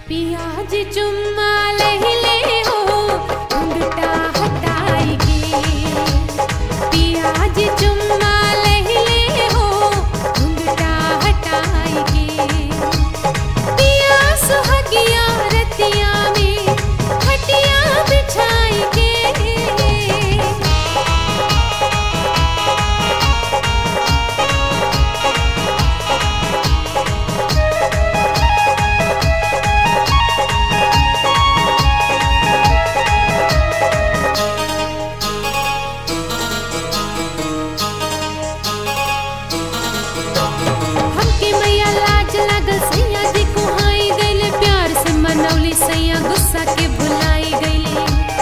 पियाज चुम्मा लहिले हो घुंघटा हटाई के पियाज चुम्मा लहिले हो घुंघटा हटाई के पिया सुहगिया रतिया में खटिया बिछाई के हमके मैया लाज लागल सैया जी कुहाई गईले प्यार से मनौली सैया गुस्सा के भुलाई गईले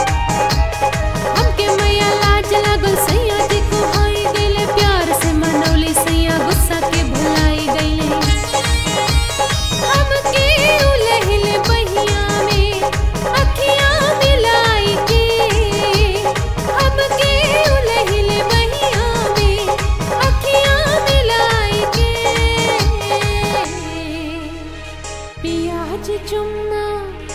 हमके मैया लाज लागल सैया जी कुहाई गईले प्यार से मनौली सैया गुस्सा के भुलाई गईले हमके उलहिले बहिया में अखियां मिलाई के हमके उलहिले बहिया में अखियां मिलाई के पियाज चुम्मा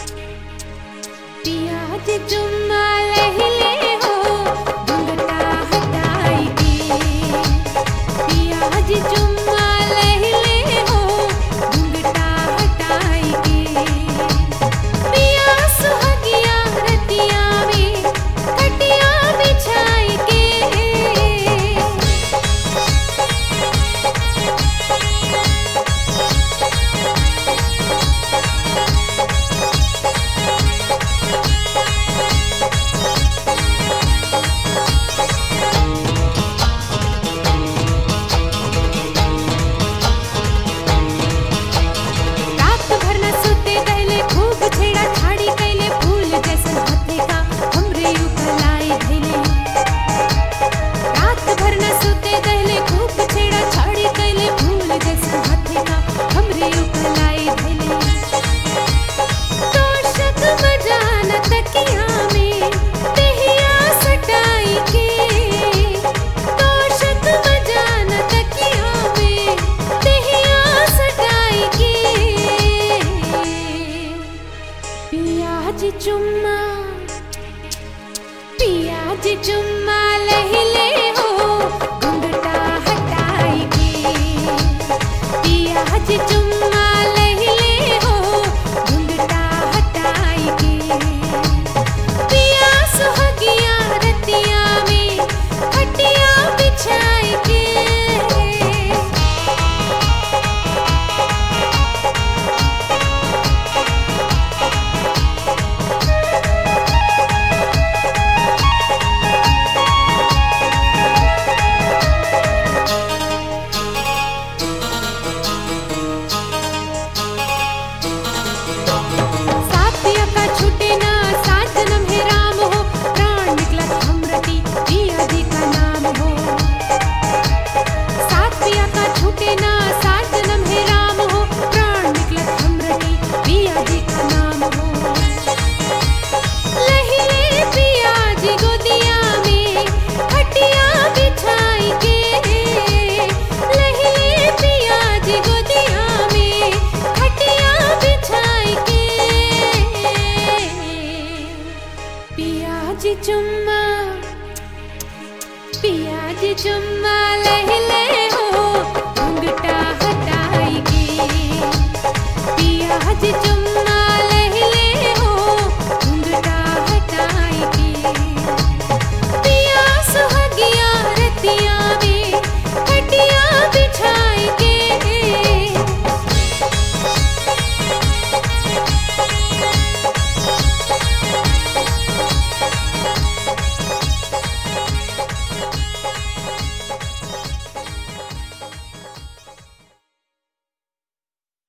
पियाज चुम्मा लहिले हो घुंघटा हटाई के पियाज चुम्मा लहिले हो घुंघटा हटाई के पिया सुहगिया रतिया में खटिया बिछाई के रात भर न सुते गईले खूब छेड़ा छाड़ी कैले फूल जैसन हाथे का हमरे उकलाई धैले रात भर न सुते गईले खूब छेड़ा छाड़ी कैले फूल जैसन हाथे का हमरे उकलाई धैले तोशक बजान तकिया में देहिया सटाई के तोशक बजान तकिया में देहिया सटाई के पियाज चुम्मा पियाज चुम्मा लहिले हो घुंघटा हटाई के पियाज चुम्मा